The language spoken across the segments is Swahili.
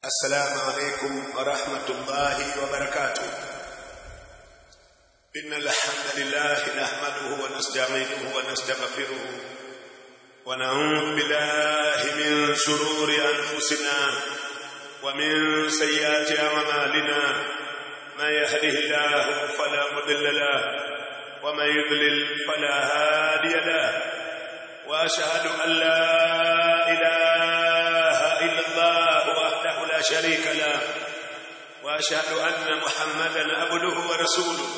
السلام عليكم ورحمة الله وبركاته إن الحمد لله نحمده ونستعينه ونستغفره ونعوذ بالله من شرور أنفسنا ومن سيئات أعمالنا من يهده الله فلا مضل له ومن يضلل فلا هادي له وأشهد أن لا إله إلا الله وحده لا شريك له وأشهد أن محمدا عبده ورسوله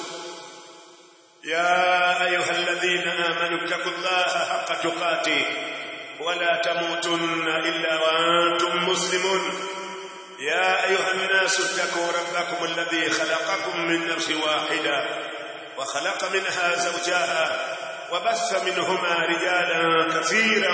يا أيها الذين آمنوا اتقوا الله حق تقاته ولا تموتن إلا وأنتم مسلمون يا أيها الناس اتقوا ربكم الذي خلقكم من نفس واحدة وخلق منها زوجها وبث منهما رجالا كثيرا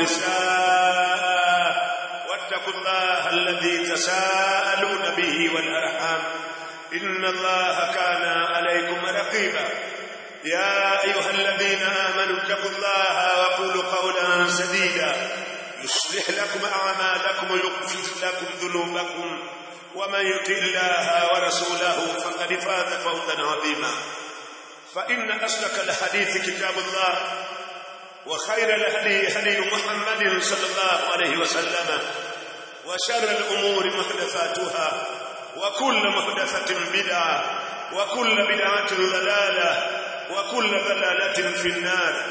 ونساء واتقوا الله الذي تساءلون به والأرحام إن الله كان عليكم رقيبا يا أيها الذين آمنوا اتقوا الله وقولوا قولا سديدا يصلح لكم أعمالكم ويغفر لكم ذنوبكم ومن يطع الله ورسوله فقد فاز فوزا عظيما فإن أصدق الحديث كتاب الله وخير الهدي هدي محمد صلى الله عليه وسلم وشر الأمور محدثاتها وكل محدثة بدعة وكل بدعة ضلالة وكل ضلالة في النار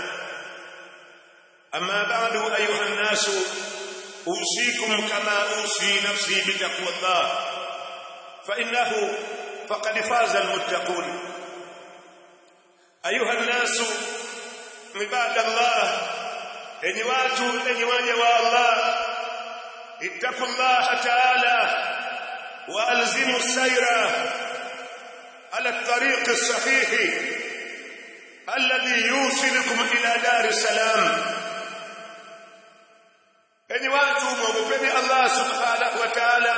أما بعد أيها الناس أوصيكم كما أوصي نفسي بتقوى الله فإنه فقد فاز المتقون أيها الناس عباد الله enyi watu enyi waja wa Allah ittaqu Allah ta'ala wa alzimu sayra ala at-tariq as-sahih alladhi yusilukum ila dar salam enyi watu mwogopeni Allah subhanahu wa ta'ala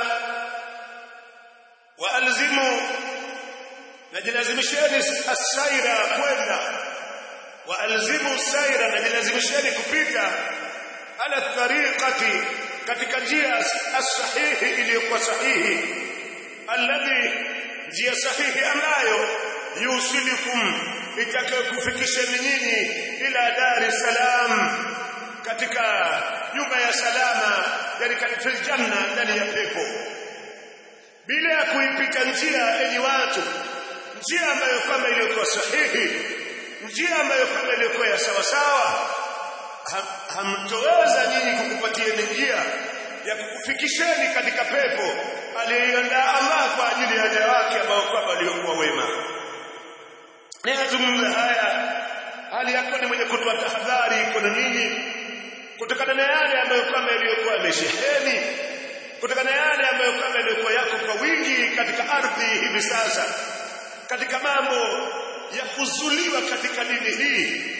wa alzimu najilazimisheni as-sayra kwenda wa alzimu sayra najilazimisheni kupita ala tariqati katika njia as-sahihi iliyokuwa sahihi alladhi njia sahihi ambayo yusilikum itakayokufikisheni nyinyi ila dar es salaam katika nyumba ya salama yani katika janna ndani ya pepo bila ya kuipita njia enyi watu njia ambayo kama iliyokuwa sahihi njia ambayo kama iliyokuwa ya sawa sawa hamtoweza nyinyi kukupatia njia ya kukufikisheni katika pepo aliyoiandaa Allah kwa ajili ya waja wake ambao kwamba waliokuwa wema ninazungumza haya hali yako ni mwenye kutoa tahadhari kwa ninyi kutokana na yale ambayo kwamba yaliyokuwa yamesheheni kutokana na yale ambayo kwamba yaliyokuwa yako kwa wingi katika ardhi hivi sasa katika mambo ya kuzuliwa katika dini hii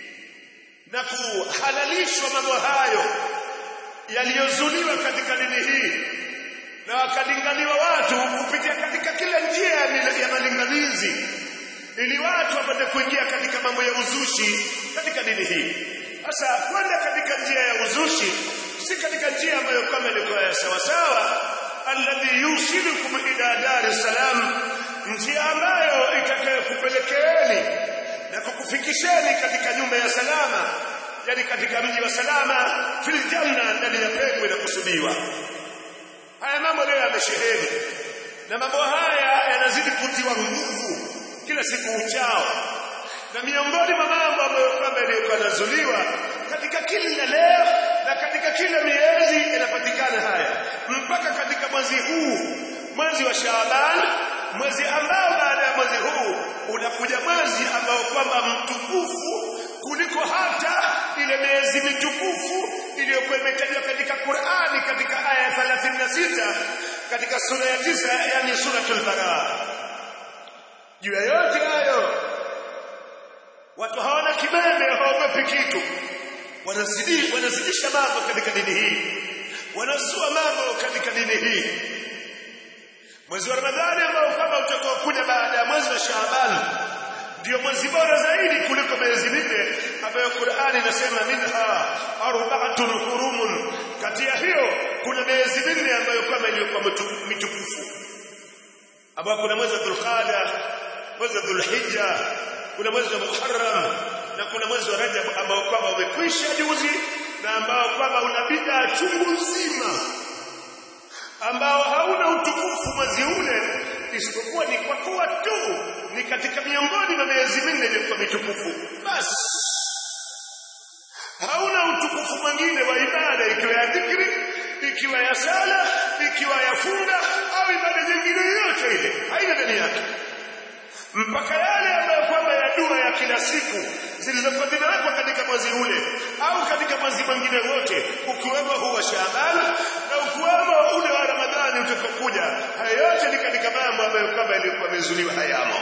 na kuhalalishwa mambo hayo yaliyozuliwa katika dini hii na wakalingaliwa watu kupitia katika kila njia ya malinganizi ili watu wapate kuingia katika mambo ya uzushi katika dini hii sasa kwenda katika njia ya uzushi si katika njia ambayo kama ilikuwa ya sawa sawa alladhi yusilukum ila dar salam njia ambayo itakayokupelekeeni na kukufikisheni katika nyumba ya salama yani katika mji wa salama fil janna ndani ya pepo inakusudiwa haya mambo leo yamesheheni na mambo haya yanazidi kutiwa nguvu kila siku uchao na miongoni mwa mambo ambayo kwamba yaliyokuwa yanazuliwa katika kila leo na katika kila miezi yanapatikana haya mpaka katika mwezi huu mwezi wa Shaaban mwezi ambao baada ya mwezi huu unakuja mwezi ambao kwamba mtukufu kuliko hata ile miezi mitukufu iliyokuwa imetajwa katika Qur'ani katika aya ya 36 katika sura ya tisa yani suratul Baraa juu ya yote hayo watu hawana kibembe hawaogopi kitu wanazidi wanazidisha mambo katika dini hii wanazua mambo katika dini hii mwezi wa Ramadhani ambao kama utakuwa kuja baada ya mwezi wa Shaaban ndio mwezi bora zaidi kuliko miezi minne ambayo Qur'ani inasema minha arba'atun hurumun kati ya hiyo kuna miezi minne ambayo kama iliyokuwa mitukufu ambao kuna mwezi wa Dhulqaada mwezi wa Dhulhijja kuna mwezi wa Muharram na kuna mwezi wa Rajab ambao kwamba umekwisha juzi na ambao kwamba una bid'a chungu nzima ambao hauna utukufu mwezi ule isipokuwa ni kwa kuwa tu ni katika miongoni mwa miezi minne iliyokuwa mitukufu basi hauna utukufu mwingine wa ibada ikiwa ya dhikri ikiwa ya sala ikiwa ya funga au ibada nyingine yoyote ile haina ndani yake mpaka yale ambayo kwamba ya dua ya kila siku zilizokuwa zimewekwa katika mwezi ule au katika mwezi mwingine wote ukiwemo huu wa Shaaban na ukiwemo ule wa Ramadhani utakaokuja haya yote ni katika mambo ambayo kwamba yalikuwa yamezuliwa hayamo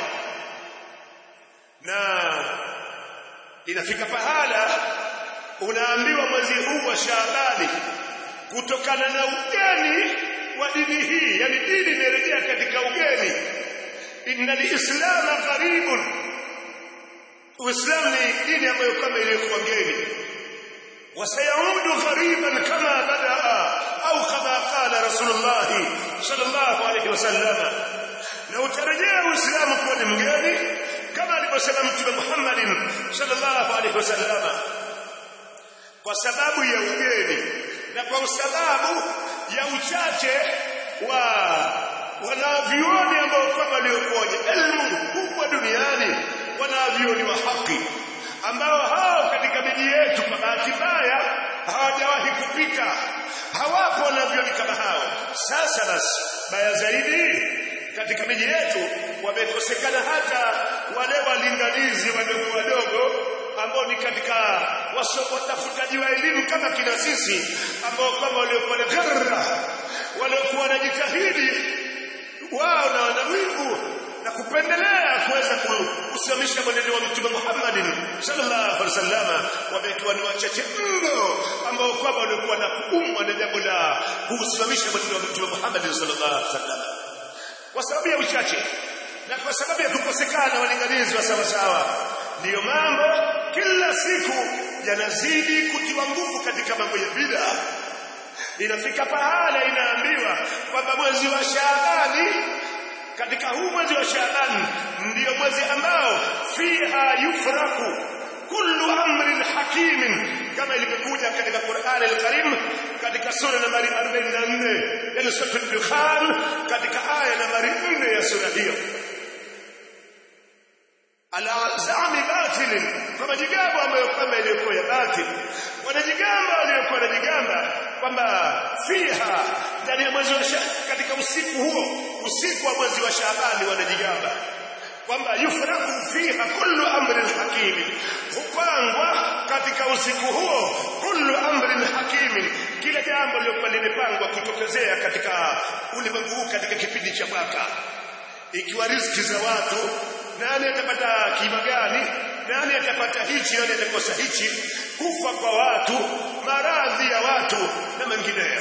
na inafika pahala unaambiwa mwezi huu wa Shaabani kutokana na ugeni wa dini hii yani dini imerejea katika ugeni inna lislama gharibun uislamu ni dini ambayo kama iliyokuwa geni wasayaudu ghariban kama badaa au kama qala rasulullah sallallahu alayhi wasallam na utarejea uislamu kuwa ni mgeni kama alivyosema mtume Muhammadin sallallahu alayhi wasallam kwa sababu ya ugeni na kwa sababu ya uchache wa wanavyuoni ambao kwamba waliokuwa elimu kubwa duniani wanavyuoni wa haki ambao hao katika miji yetu kwa bahati mbaya hawajawahi kupita hawapo wanavyuoni kama hao sasa basi baya zaidi katika miji yetu wamekosekana hata wale walinganizi wadogo wadogo ambao ni katika watafutaji wa elimu kama kina sisi ambao kama waliokuwa na garra waliokuwa wanajitahidi wao na wanawivu na kupendelea kuweza kusimamisha mwenendo wa mtume Muhammadin sallallahu alaihi wasallam wamekuwa ni wachache mno ambao kwamba walikuwa na kuumwa na jambo la kusimamisha mwenendo wa mtume Muhammadin sallallahu alaihi wasallam kwa sababu ya uchache na kwa sababu ya kukosekana walinganizi wa sawa sawa ndiyo mambo kila siku yanazidi kutiwa nguvu katika mambo ya bid'a inafika pahala inaambiwa kwamba mwezi wa Shaabani katika huu mwezi wa Shaabani ndiyo mwezi ambao fiha yufraku kullu amrin hakimin kama ilivyokuja katika Qur'an al-Karim katika sura nambari 44 yani sura al-Dukhan katika aya nambari 4 ya sura hiyo ala zami batil kwa majigambo ambayo kwamba iliyokuwa ya batil wanajigamba waliokuwa wanajigamba kwamba fiha ndani ya mwezi wa katika usiku huo usiku wa mwezi wa Shaabani wanajigamba kwamba yufraku fiha kullu amrin hakim hupangwa katika usiku huo kullu amrin hakim kila jambo lilokuwa limepangwa kutokezea katika ulimwengu katika kipindi cha mwaka ikiwa riziki za watu nani atapata kima gani nani atapata hichi nani atakosa hichi kufa kwa watu maradhi ya watu na mengineyo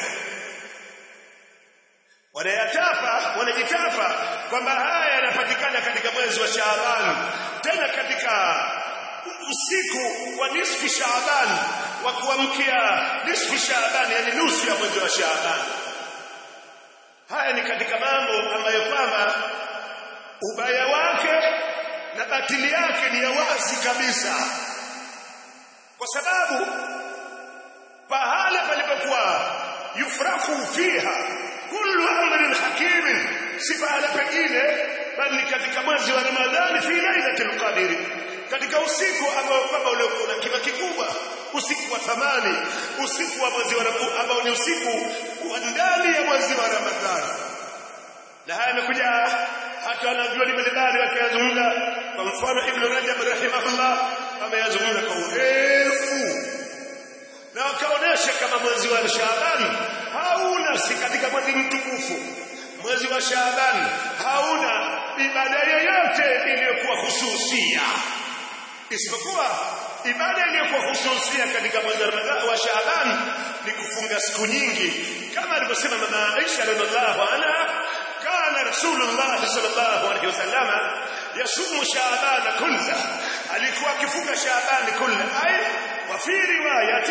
wanayatapa wanajitapa kwamba haya yanapatikana katika mwezi wa Shaaban tena katika usiku wa nisfi Shaaban wa kuamkia nisfi Shaaban yani nusu ya mwezi wa Shaaban haya ni katika mambo ambayo kwamba ubaya wake na batili yake ni ya wazi kabisa kwa sababu pahala palipokuwa yufraku fiha kullu amrin hakimin si pahala pengine bali katika mwezi wa Ramadhani fi lailatul qadr katika usiku ambao kwamba uliokuwa na kima kikubwa usiku wa thamani usiku wa mwezi wa ambao ni usiku wa ndani ya mwezi wa Ramadhani na haya yamekuja hata wanavyuoni mbalimbali wakiyazungumza kwa mfano Ibn Rajab rahimahullah ameyazungumza kwa urefu na wakaonesha kama mwezi wa Shaaban hauna si katika mwezi mtukufu mwezi wa Shaaban hauna ibada yoyote iliyokuwa hususia isipokuwa ibada iliyokuwa hususia katika mwezi wa Shaaban ni kufunga siku nyingi kama alivyosema mama Aisha radhiallahu anha kana rasulullah sallallahu alaihi wasallam yasumu shaabana kulla alikuwa akifunga shaabani kulla ay wa fi riwayati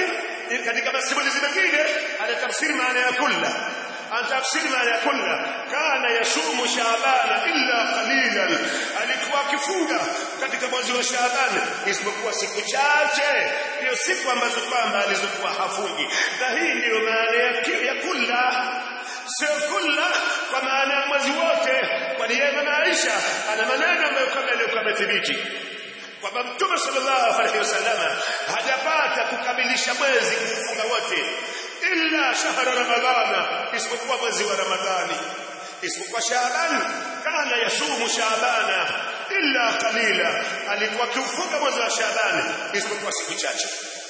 katika masimulizi mengine anatafsiri maana ya kulla anatafsiri maana ya kulla kana yasumu shaabana illa qalilan alikuwa akifunga katika mwezi wa shaabani isipokuwa siku chache ndio siku ambazo kwamba alizokuwa hafungi na hii ndiyo maana ya, ya kulla sio kulla kwa maana ya mwezi wote kwani yeye mama Aisha ana maneno ambayo kama yaliyokuwa yamethibiti kwamba Mtume sallallahu alaihi wasallam hajapata kukamilisha mwezi kufunga wote illa shahra ramadhana isipokuwa mwezi wa ramadhani isipokuwa shaaban kana yasumu shaabana illa qalila alikuwa akiufunga mwezi wa shaabani isipokuwa siku chache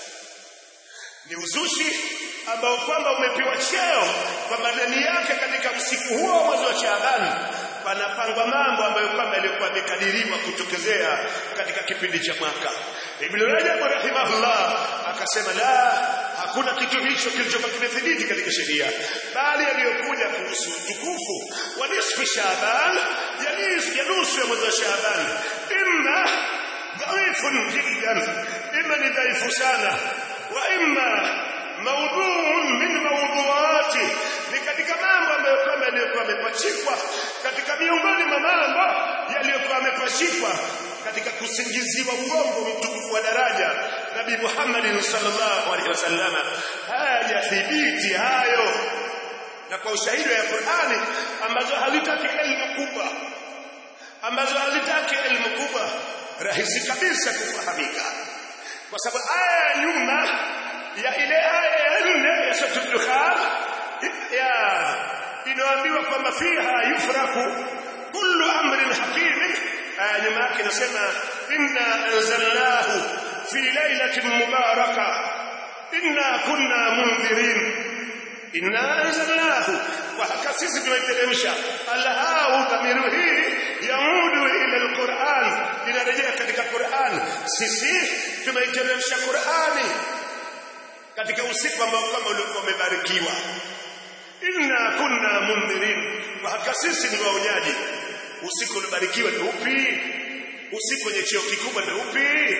ni uzushi ambao kwamba umepewa cheo kwamba ndani yake katika usiku huo mwezi wa Shaabani panapangwa mambo ambayo kwamba yalikuwa yamekadiriwa kutokezea katika kipindi cha mwaka. Ibn Rajab rahimahullah akasema la hakuna kitu hicho kilichokuwa kimethibiti katika sheria bali yaliyokuja kuhusu utukufu wa nisfu Shaaban yani ya nusu ya mwezi wa Shaaban imma dhaifun jiddan imma ni dhaifu sana wa imma maudhuun min mawdhuati ni katika mambo ambayo kwamba yaliyokuwa yamepachikwa katika miongoni mwa mambo yaliyokuwa yamepachikwa katika kusingiziwa uongo mtukufu wa daraja Nabii Muhammad sallallahu alaihi wasallam hayajathibiti hayo na kwa ushahidi wa Qur'ani ambazo hazitaki elimu kubwa ambazo hazitaki elimu kubwa rahisi kabisa kufahamika kwa sababu aya ya nyuma ya ile aya ya nne ya sura Dukhan ya inaambiwa kwamba fiha yufraku kullu amrin hakim aya nyuma yake inasema inna anzalnahu fi lailatin mubaraka inna kunna mundhirin inna anzalnahu wa haka sisi tumeteremsha alhau dhamiru hii yamudu ila alquran inarejea katika Qur'an sisi tumeiteremsha Qur'ani katika usiku ambao kama ulikuwa umebarikiwa inna kunna mundhirin wa haka sisi ni waonyaji usiku uliobarikiwa ni upi usiku wenye cheo kikubwa ni upi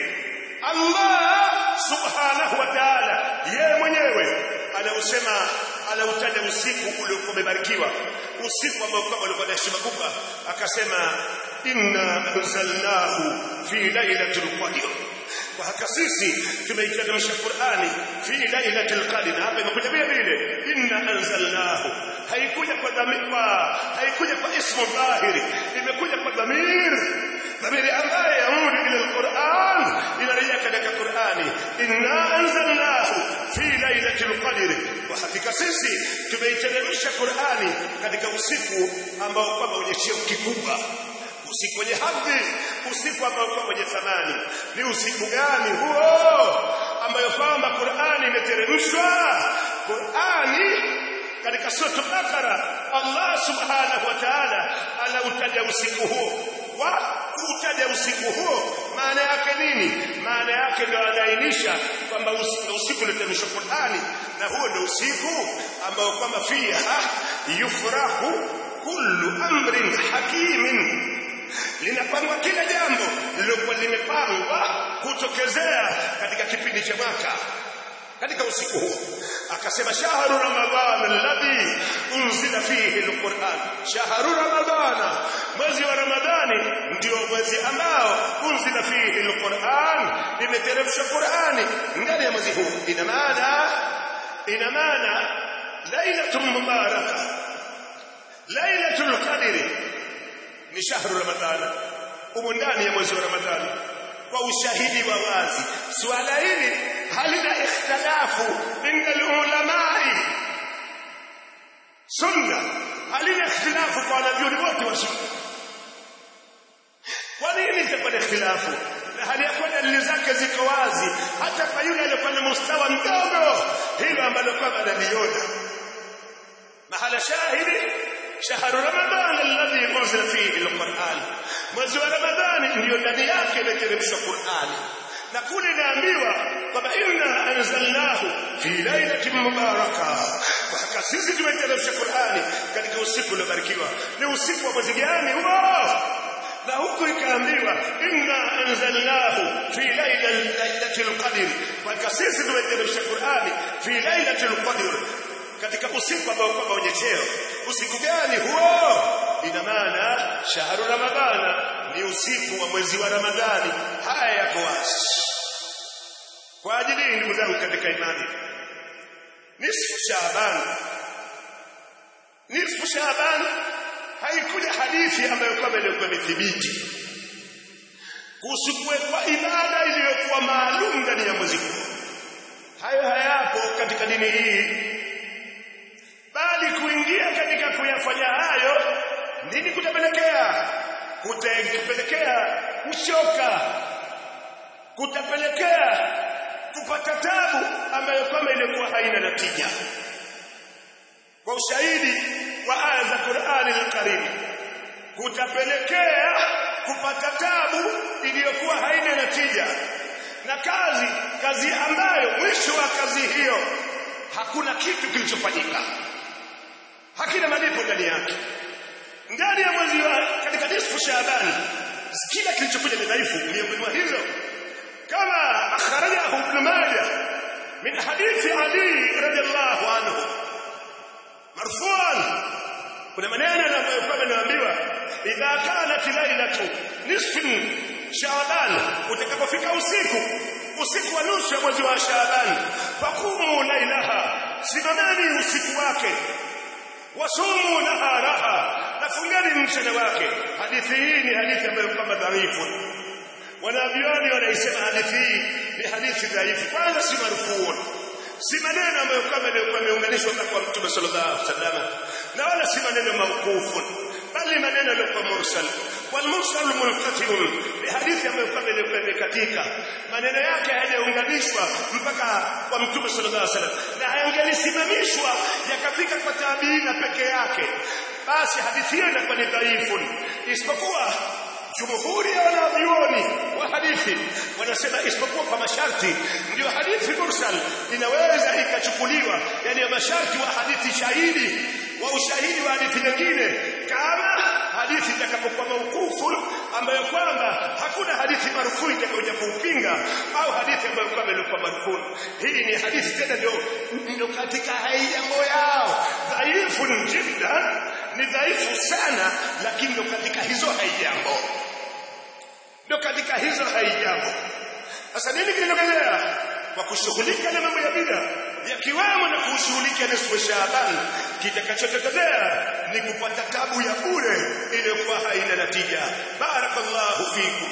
Allah subhanahu wa ta'ala yeye mwenyewe anausema anautaja usiku uliokuwa umebarikiwa usiku ambao kama ulikuwa na heshima kubwa akasema inna anzalnahu fi lailatul qadr kwa haka sisi tumeiteremsha Qur'ani fi lailatul qadr hapa imekuja vile vile inna anzalnahu haikuja kwa dhamiri haikuja kwa ismu dhahiri imekuja kwa dhamiri dhamiri ambaye yamudu ila alquran inarejea katika Qur'ani inna anzalnahu fi lailatul qadr kwa hakika sisi tumeiteremsha Qur'ani katika usiku ambao kwamba wenye cheo kikubwa usiku wenye hadhi usiku ambao kwa wenye thamani ni usiku gani huo ambayo kwamba Qur'ani imeteremshwa Qur'ani katika sura Bakara Allah subhanahu wa ta'ala anautaja usiku huo wa kutaja usiku huo maana yake nini maana yake ndio anaainisha kwamba usiku ulioteremshwa Qur'ani na huo ndio usiku ambao kwamba fiha yufrahu kullu amrin hakimin linapangwa kila jambo lilokuwa limepangwa kutokezea katika kipindi cha mwaka katika usiku huo akasema shahru ramadhan alladhi unzila fihi alquran shahru ramadhan mwezi wa ramadhani ndio mwezi ambao unzila fihi alquran imeteremshwa qurani ndani ya mwezi huu ina maana ina maana lailatul mubaraka lailatul qadri ni shahru ramadhana umo ndani ya mwezi wa ramadhani kwa ushahidi wa wazi suala hili halina ikhtilafu inda ulamai sunna halina ikhtilafu kwa wanavyoni wote wa sunna kwa nini itakuwa na ikhtilafu na hali ya kuwa dalili zake ziko wazi hata kwa yule aliyekuwa na mustawa mdogo hilo ambalo kwamba analiona mahala shahidi shahru ramadhan alladhi unzila fihi alquran mwezi wa ramadhani ndio ndani yake imeteremshwa qurani na kule inaambiwa kwamba inna anzalnahu fi lailatin mubaraka kwa hakika sisi tumeteremsha qurani katika usiku uliobarikiwa ni usiku wa mwezi gani huo na huku ikaambiwa inna anzalnahu fi lailatil qadr kwa sisi tumeteremsha Qur'ani fi lailatil qadr katika usiku ambao kwamba wenye cheo usiku gani huo ina maana shahru ramadhana ni usiku wa mwezi wa ramadhani haya yako wazi kwa ajili ndugu zangu katika imani nisfu shaaban nisfu shaaban haikuja hadithi ambayo kwamba ilikuwa imethibiti kuhusu kuwekwa ibada iliyokuwa maalum ndani ya mwezi huu hayo hayapo katika dini hii bali kuingia katika kuyafanya hayo nini kutapelekea kutapelekea kuchoka kutapelekea kupata tabu ambayo kwamba ilikuwa haina natija kwa ushahidi wa aya za Qur'ani al-Karim kutapelekea kupata tabu iliyokuwa haina natija na kazi kazi ambayo mwisho wa kazi hiyo hakuna kitu kilichofanyika hakina malipo ndani yake ndani ya mwezi wa katika nisfu Shaaban kila kilichokuja ni dhaifu miongoni mwa hizo kama akhrajahu ibn Majah min hadithi Ali radhiallahu anhu marfu'an kuna maneno ambayo kwamba naambiwa idha kanat lailatu nisfin Shaaban utakapofika usiku usiku wa nusu ya mwezi wa Shaaban faqumu lailaha simameni usiku wake wasumu naharaha nafungeni mchana wake hadithi hii ni hadithi ambayo kwamba dhaifu wanavyoni wanaisema hadithi hii ni hadithi dhaifu kwanza si marfuun si maneno ambayo kwamba yalikuwa yameunganishwa kwa mtume sallallahu alaihi wasallam na wala si maneno mauqufu bali maneno yalikuwa mursal wal mursal munqati'un ni hadithi ambayo kwamba ilikuwa imekatika maneno yake hayajaunganishwa mpaka kwa mtume sallallahu alaihi wasallam na hayangelisimamishwa yakafika kwa tabiina peke yake basi hadithi hiyo inakuwa ni dhaifu isipokuwa jumhuri ya wanavyuoni wa hadithi wanasema isipokuwa kwa masharti ndio hadithi mursal inaweza ikachukuliwa yani masharti wa hadithi shahidi wa ushahidi wa hadithi nyingine kama hadithi itakapokuwa maukufu ambayo kwamba hakuna hadithi marufuu itakayokuja kuupinga au hadithi ambayo kwamba ilikuwa marufuu hii ni hadithi tena ndio ndio katika haijambo yao dhaifu jiddan ni dhaifu sana lakini ndio katika hizo haijambo ndio katika hizo haijambo sasa nini kinaendelea kwa kushughulika na mambo ya bid'a yakiwemo na kushughulika na siku Shaaban kitakachotokezea ni kupata tabu ya bure iliyokuwa haina natija barakallahu fikum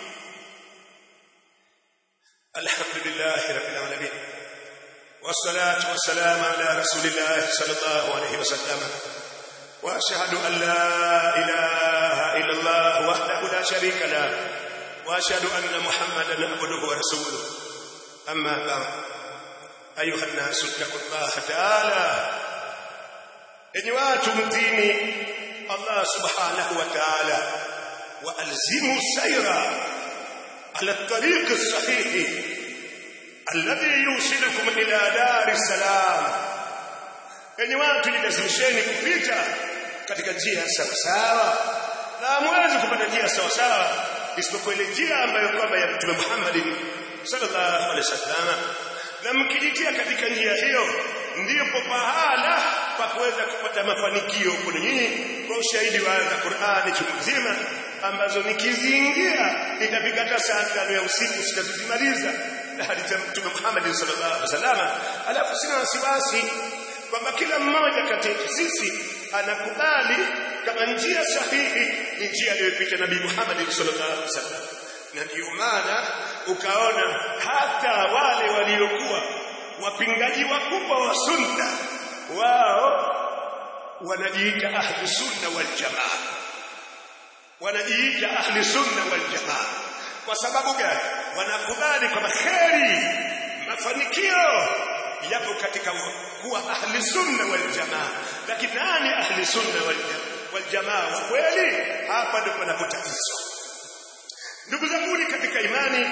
alhamdulillah rabbil alamin والصلاة والسلام على رسول الله صلى الله عليه وسلم وأشهد أن لا إله إلا الله وحده لا شريك له وأشهد أن محمدا عبده ورسوله أما بعد أيها الناس اتقوا الله تعالى إن واتم ديني الله سبحانه وتعالى وألزموا السير على الطريق الصحيح الذي يوصلكم إلى دار السلام enyi watu jilazimisheni kupita katika njia sawasawa na hamwezi kupata njia sawasawa isipokuwa ile njia ambayo kwamba ya Mtume Muhammad sallallahu alaihi wasallam na mkijitia katika njia hiyo ndipo pahala pa kuweza kupata mafanikio kuna nyinyi kwa ushahidi wa aya za Qur'ani chumzima ambazo nikiziingia itafika hata saa tano ya usiku sitazimaliza na hadithi ya Mtume Muhammad sallallahu alaihi wasallam alafu sina wasiwasi kwamba kila mmoja kati yetu sisi anakubali kama njia sahihi ni njia aliyopita Nabii Muhammad sallallahu alaihi wasallam na ndio maana ukaona hata wale waliokuwa wapingaji wakubwa wa sunna wao wanajiita ahli sunna wal jamaa wanajiita ahli sunna wal jamaa kwa sababu gani wanakubali kwamba kheri mafanikio yapo katika kuwa ahli sunna wal jamaa lakini nani ahli sunna wal wal jamaa wa kweli hapa ndipo panapotatizo ndugu zangu katika imani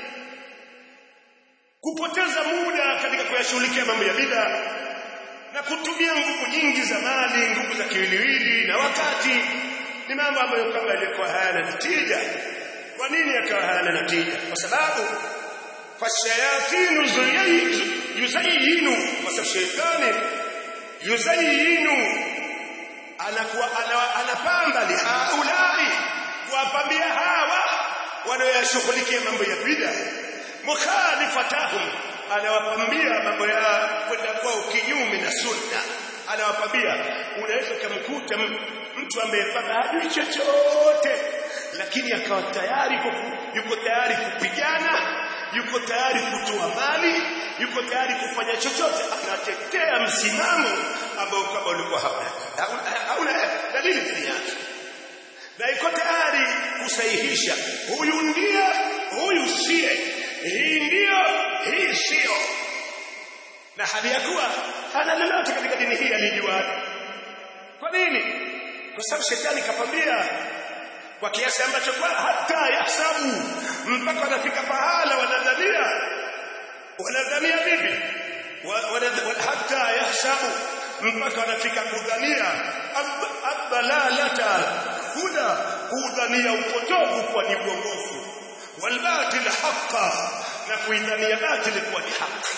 kupoteza muda katika kuyashughulikia mambo ya bid'a na kutumia nguvu nyingi za mali nguvu za kiwiliwili na wakati ni mambo ambayo kama yalikuwa hayana natija kwa nini yakawa hayana natija kwa sababu fashayatinu yuzayinu kwa sababu shetani yuzayinu anakuwa anapamba li haulai kuwapambia hawa wanaoyashughulikia mambo ya bid'a mukhalifatahum anawapambia mambo ya kwenda kwao kinyume na sunna anawapambia unaweza kumkuta mtu amepanga hajui chochote lakini akawa tayari yuko tayari kupigana yuko tayari kutoa mali yuko tayari kufanya chochote anatetea msimamo ambao kama ulikuwa hauna dalili ndani yake na yuko tayari kusahihisha huyu ndiye huyu sie hii ndio hii sio na hali ya kuwa hana lolote katika dini hii alijua kwa nini kwa sababu shetani kapambia kwa kiasi ambacho kwa hata yasabu mpaka wanafika pahala wanadhania wanadhania vipi hata yasabu mpaka wanafika kudhania abdalalata huda kudhania upotovu kuwa ni uongofu walbatil haqa na kuidhania batil kuwa ni haki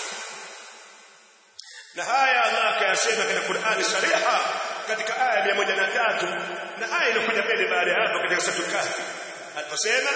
na haya Allah akayasema katika Qur'ani sariha katika aya ya 103 na aya iliyokuja mbele baada ya hapo katika sura Kahfi aliposema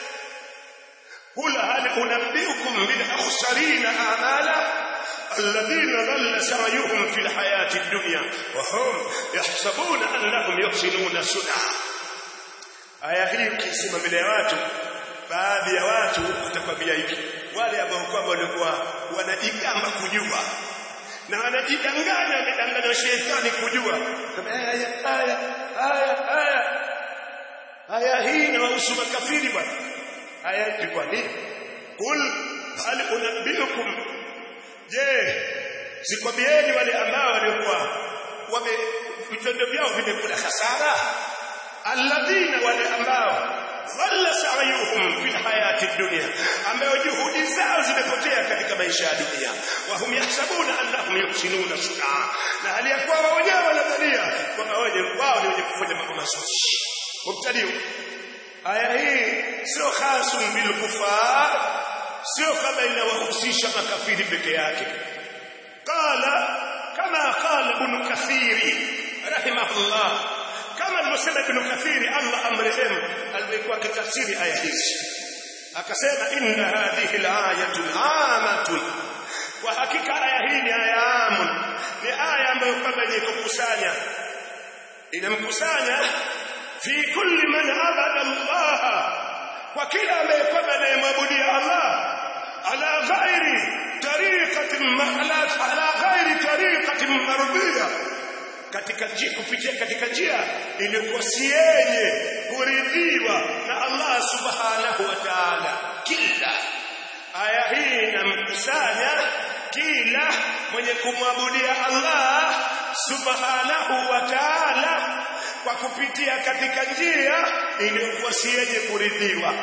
قل هل أنبئكم بالأخسرين أعمالا الذين ضل سعيهم في الحياة الدنيا وهم يحسبون أنهم يحسنون صنعا aya hii ukisema mbele ya watu baadhi ya watu watakwambia hivi wale ambao kwamba walikuwa wanajigamba kujua na wanajidanganya amedanganya shetani kujua aya aya aya aya aya hii inawahusu makafiri bwana aya ilikuwa nini kul hal unabbiukum je sikwambieni wale ambao walikuwa wame vitendo vyao vimekula hasara alladhina wale ambao dhalla sa'yuhum fil hayati dunya ambao juhudi zao zimepotea katika maisha ya dunia wa hum yahsabuna annahum yuhsinuna sun'a na hali ya kuwa wao wenyewe wanadhania kwamba wao ni wenye kufanya mambo mazuri mubtadiu aya hii sio khasun bil kufar sio kama inawahusisha makafiri peke yake qala kama qala ibn kathiri rahimahullah kama alivyosema ibn kathiri Allah amrehemu alikuwa akitafsiri aya hizi akasema inna hadhihi alayatu amatun kwa hakika aya hii ni aya amun ni aya ambayo kwamba yenye kukusanya inamkusanya fi kulli man abada Allah kwa kila ambaye kwamba anayemwabudia Allah ala ghairi tariqatin ala ghairi tariqatin mardiyah katika njia kupitia katika njia iliyokuwa si yenye kuridhiwa na Allah subhanahu wa ta'ala kila aya hii inamkusanya kila mwenye kumwabudia Allah subhanahu wa ta'ala kwa kupitia katika njia iliyokuwa si yenye kuridhiwa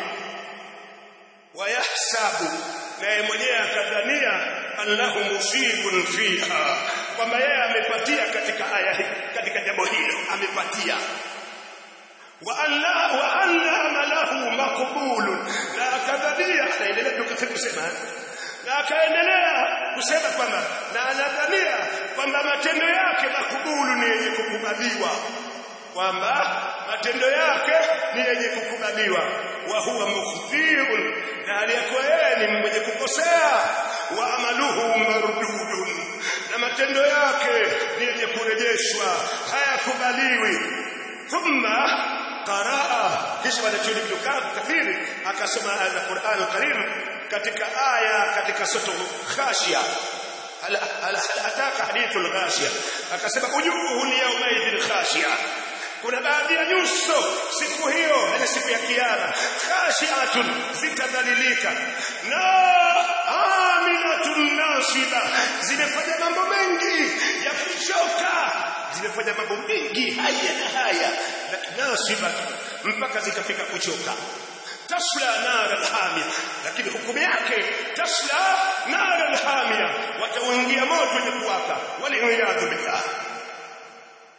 wayahsabu naye mwenyewe akadhania annahu musibun fiha kwamba yeye amepatia katika aya hii katika jambo hilo amepatia wa anna wa anna amalahu maqbulun na akadhania anaendelea tukafika kusema na akaendelea kusema kwamba na anadhania kwamba matendo yake makubulu ni yenye kukubaliwa kwamba matendo yake ni yenye kukubaliwa wa huwa mukhtiun na aliyekuwa yeye ni mwenye kukosea wa amaluhu mardudun na matendo yake ni yenye kurejeshwa hayakubaliwi thumma qaraa kisha wanachoni Ibn Kathir akasoma aya za Qur'an Karim katika aya katika sura Khashia hal ataka hadithul ghashia akasema ujuhu ni yawmaidin khashia kuna baadhi ya nyuso siku hiyo ile siku ya kiyama khashiatun zitadhalilika na aminatun nasiba zimefanya mambo mengi ya kuchoka zimefanya mambo mengi haya na haya nasiba mpaka zikafika kuchoka tasla nar alhamia lakini hukumu yake tasla nar alhamia wataingia moto wenye kuwaka waliyadhu billah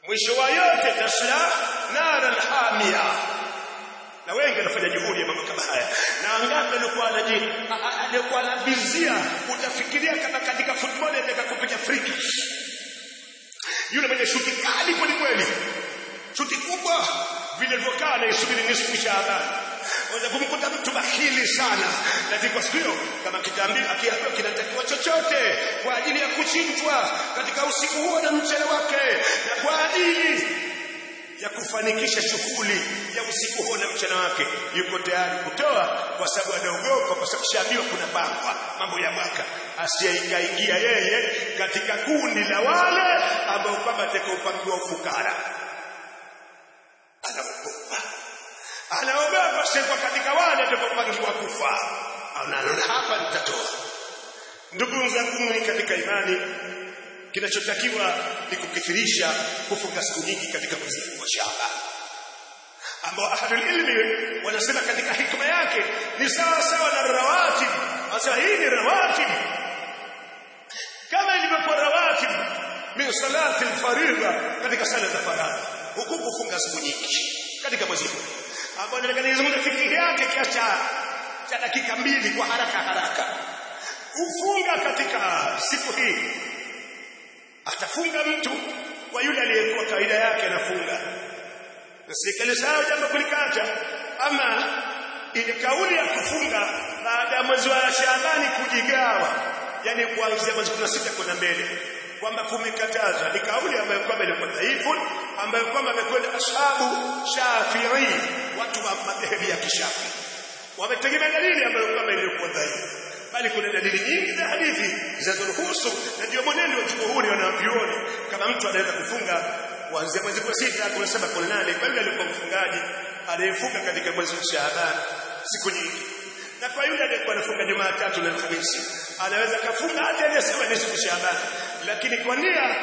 mwisho wa yote tasla naran hamia na wengi wanafanya juhudi ya mambo kama haya na wangapi alikuwa anaji alikuwa anabizia utafikiria kama katika football anataka kupiga free kick yule mwenye shuti kali kweli kweli shuti kubwa vile ilivyokaa anaisubiri nisfu Shaaban unaweza kumkuta mtu bahili sana lakini kwa siku hiyo kama kitaambiwa akiambiwa kinatakiwa chochote kwa ajili ya kuchinjwa katika usiku huo na mchana wake na kwa ajili ya kufanikisha shughuli ya usiku huo na mchana wake yuko tayari kutoa kwa sababu anaogopa kwa sababu shaambiwa kuna bangwa mambo ya mwaka asiyeingia yeye katika kundi la wale ambao kwamba atakaopangiwa ufukara anaogopa anaogopa sasa katika wale atakaopangiwa kufa anaona hapa nitatoa ndugu zangu katika imani kinachotakiwa ni kukithirisha kufunga siku nyingi katika mwezi wa Shaaban ambao ahlul ilmi wanasema katika hikma yake ni sawa sawa na rawatib hasa hii ni rawatib kama ilivyokuwa rawatib min salati alfaridha katika sala za faradhi huku kufunga siku nyingi katika mwezi huu ambao nataka nizungumze fikiri yake kiasi cha dakika mbili kwa haraka haraka kufunga katika siku hii atafunga mtu kwa yule aliyekuwa kawaida yake anafunga na serikali sawa jambo kulikata ama ile kauli ya kufunga baada ya mwezi wa Shaabani kujigawa yani kuanzia mwezi 16 kwenda mbele kwamba kumekataza ni kauli ambayo kwamba ilikuwa dhaifu ambayo kwamba amekwenda ashabu Shafi'i watu wa madhehebu ya kishafi wametegemea dalili ambayo kwamba ilikuwa dhaifu bali kuna dalili nyingi za hadithi zinazoruhusu na ndio mwenendo wa jumhuri wanavyuoni kama mtu anaweza kufunga kuanzia mwezi wa sita kuna saba kuna nane kwa yule alikuwa mfungaji anayefunga katika mwezi wa Shaaban siku nyingi na kwa yule aliyekuwa anafunga Jumatatu na Alhamisi anaweza kafunga hata aliyesema ni siku Shaaban lakini kwa nia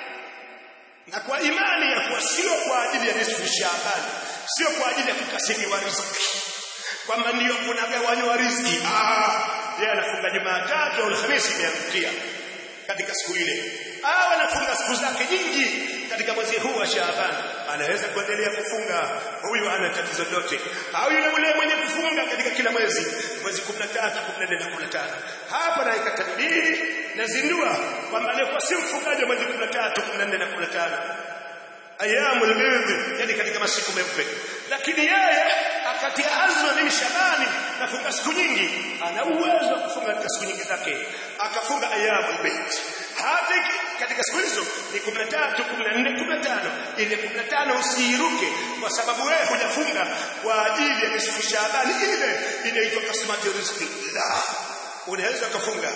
na kwa imani ya kuwa sio kwa ajili ya nisfu Shaaban sio kwa ajili ya kukasiriwa riziki kwamba ndio kunagawanywa riziki ah yeye anafunga Jumatatu au Alhamisi imeangukia katika siku ile au anafunga siku zake nyingi katika mwezi huu wa Shaaban anaweza kuendelea kufunga huyu hana tatizo lolote au yule yule mwenye kufunga katika kila mwezi mwezi 13 14 na 15 hapa na ikatadili na zindua kwamba alikuwa si mfungaji mwezi 13 14 na 15 ayamul bidh yani katika masiku meupe lakini yeye akatia azma mimi Shabani nafunga siku nyingi ana uwezo wa kufunga katika siku nyingi zake akafunga ayamul bidh hata katika siku hizo ni 13 14 15 ile 15 usiiruke kwa sababu wewe hujafunga kwa ajili ya nisfu Shabani ile inaitwa kasmatu rizqi la unaweza kufunga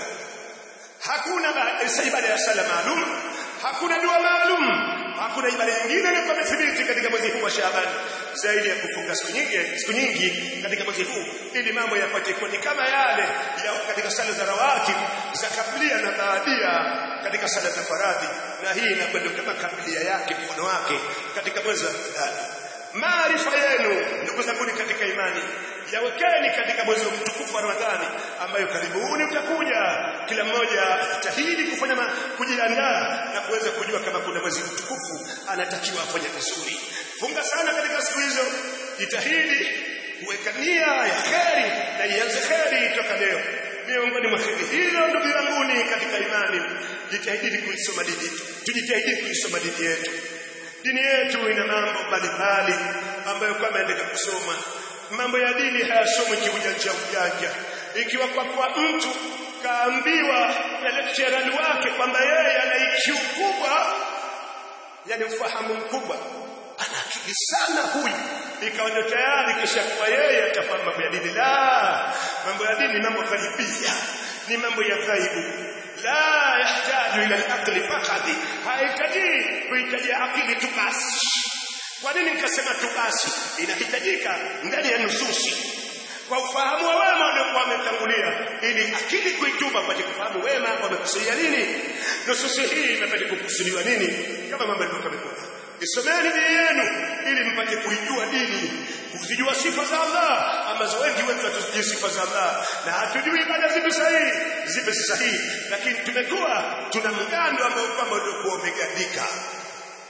hakuna ibada ya sala maalum hakuna dua maalum hakuna ibada nyingine inayokuwa imethibiti katika mwezi huu wa Shaaban zaidi ya kufunga siku nyingi siku nyingi katika mwezi huu ili mambo yapate kuwa ni kama yale ya katika sala za rawatib za kablia na baadia katika sala za faradhi na hii inakwenda kama kablia yake mfano wake katika mwezi wa Ramadhani maarifa yenu ndugu zangu katika imani yawekeni katika mwezi mtukufu wa Ramadhani ambayo karibuni utakuja kila mmoja atahidi kufanya kujiandaa na kuweza kujua kama kuna mwezi mtukufu anatakiwa afanye vizuri funga sana katika siku hizo jitahidi kuweka nia ya kheri na ianze kheri toka leo miongoni mwa kheri hizo ndugu zangu katika imani jitahidi kuisoma dini tujitahidi kuisoma dini yetu dini yetu ina mambo mbalimbali ambayo kama endeka kusoma mambo ya dini hayasomwi kiujanja ujanja ikiwa kwa kwa mtu kaambiwa na lecturer wake kwamba yeye ana IQ kubwa yani ufahamu mkubwa ana akili sana huyu ikawa ndio tayari kisha kwa yeye atafahamu mambo ya dini la mambo ya dini mambo karibia ni mambo ya ghaibu la yahtaju ila al-aqli faqat hahitaji kuhitaji akili tu basi kwa nini nikasema tu basi inahitajika ndani ya nususi kwa ufahamu wa wema waliokuwa wametangulia ili akili kuituma kwa kufahamu wema wamekusudia nini nususi hii imepata kukusudiwa nini kama mambo yalivyokuwa yamekuja isomeni dini yenu ili mpate kuijua dini kuzijua sifa za Allah ambazo wengi wetu hatuzijui sifa za Allah na hatujui ibada zipi sahihi zipi si sahihi lakini tumekuwa tuna mgando ambao kwamba uliokuwa umegandika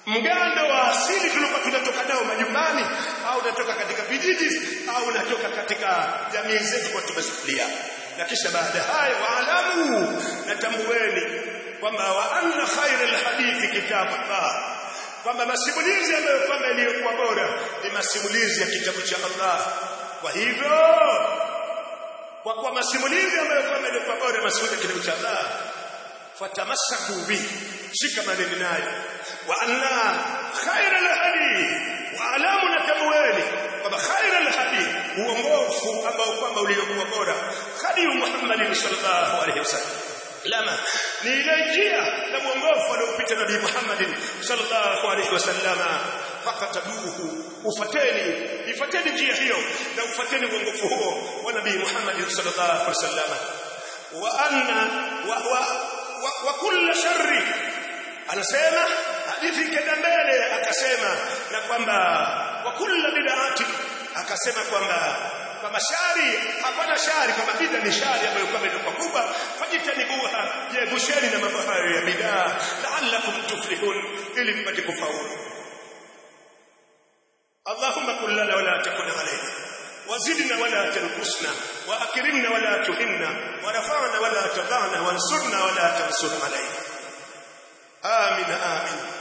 mgando wa asili tulikuwa tunatoka nao majumbani au unatoka katika vijiji au unatoka katika jamii zetu kwa tumesikia na kisha baada hayo waalamu natambueni kwamba wa anna khairal hadithi kitabullah kwamba masimulizi ambayo kwamba iliyokuwa bora ni masimulizi ya kitabu cha Allah kwa hivyo kwa kwa masimulizi ambayo kwamba iliyokuwa bora masimulizi ya kitabu cha Allah fatamassaku bi shika maneno nayo wa anna khairal hadith wa alamu natamweni kwamba khairal hadith uongofu ambao kwamba uliokuwa bora hadi Muhammad sallallahu alaihi wasallam lama ni ile njia na mwongofu aliopita nabii Muhammad sallallahu alaihi wasallama fakatabuhu ufateni ifateni njia hiyo na ufateni mwongofu huo wa nabii Muhammad sallallahu alaihi wasallama wa anna wa, wa, wa, wa kulla sharri anasema hadithi kenda mbele akasema na kwamba wa kulla bid'ati akasema kwamba kwamba shari hapana shari kama bid'a ni shari ambayo kama ilikuwa kubwa fajitanibuha jebusheni na mambo hayo ya bid'a la'allakum tuflihun ili mpate kufaulu اللهم كن لنا ولا تكن علينا وزدنا ولا تنقصنا واكرمنا ولا تهنا ورفعنا ولا تضعنا وانصرنا ولا تنصر علينا آمين آمين